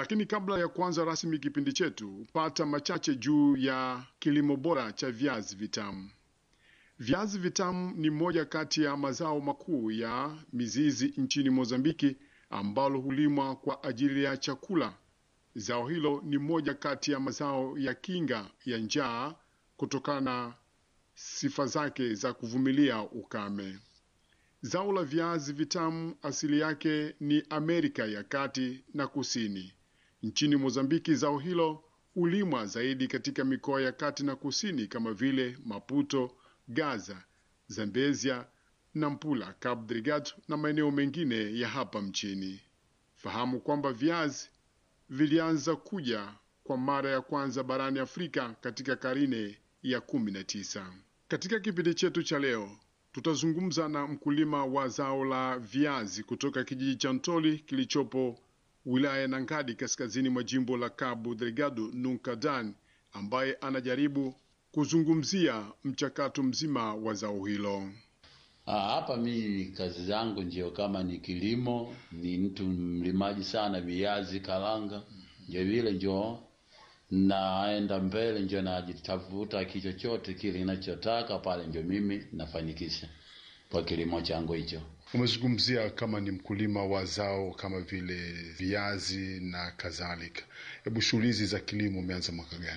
Lakini kabla ya kuanza rasmi kipindi chetu, pata machache juu ya kilimo bora cha viazi vitamu. Viazi vitamu ni moja kati ya mazao makuu ya mizizi nchini Mozambiki ambalo hulimwa kwa ajili ya chakula. Zao hilo ni moja kati ya mazao ya kinga ya njaa kutokana na sifa zake za kuvumilia ukame. Zao la viazi vitamu asili yake ni Amerika ya Kati na Kusini. Nchini Mozambiki, zao hilo hulimwa zaidi katika mikoa ya kati na kusini kama vile Maputo, Gaza, Zambezia, Nampula, Cabo Delgado na maeneo mengine ya hapa mchini. Fahamu kwamba viazi vilianza kuja kwa mara ya kwanza barani Afrika katika karne ya kumi na tisa. Katika kipindi chetu cha leo tutazungumza na mkulima wa zao la viazi kutoka kijiji cha Ntoli kilichopo wilaya ya Nangadi kaskazini mwa jimbo la Cabo Delgado Nuncadan, ambaye anajaribu kuzungumzia mchakato mzima wa zao hilo. Ah, hapa mimi kazi zangu ndio kama ni kilimo, ni mtu mlimaji sana viazi karanga, ndio vile ndio naenda mbele, ndio najitafuta kichochote kile ninachotaka pale, ndio mimi nafanikisha kwa kilimo changu hicho. Umezungumzia kama ni mkulima wa zao kama vile viazi na kadhalika. Hebu shughuli hizi za kilimo umeanza mwaka gani?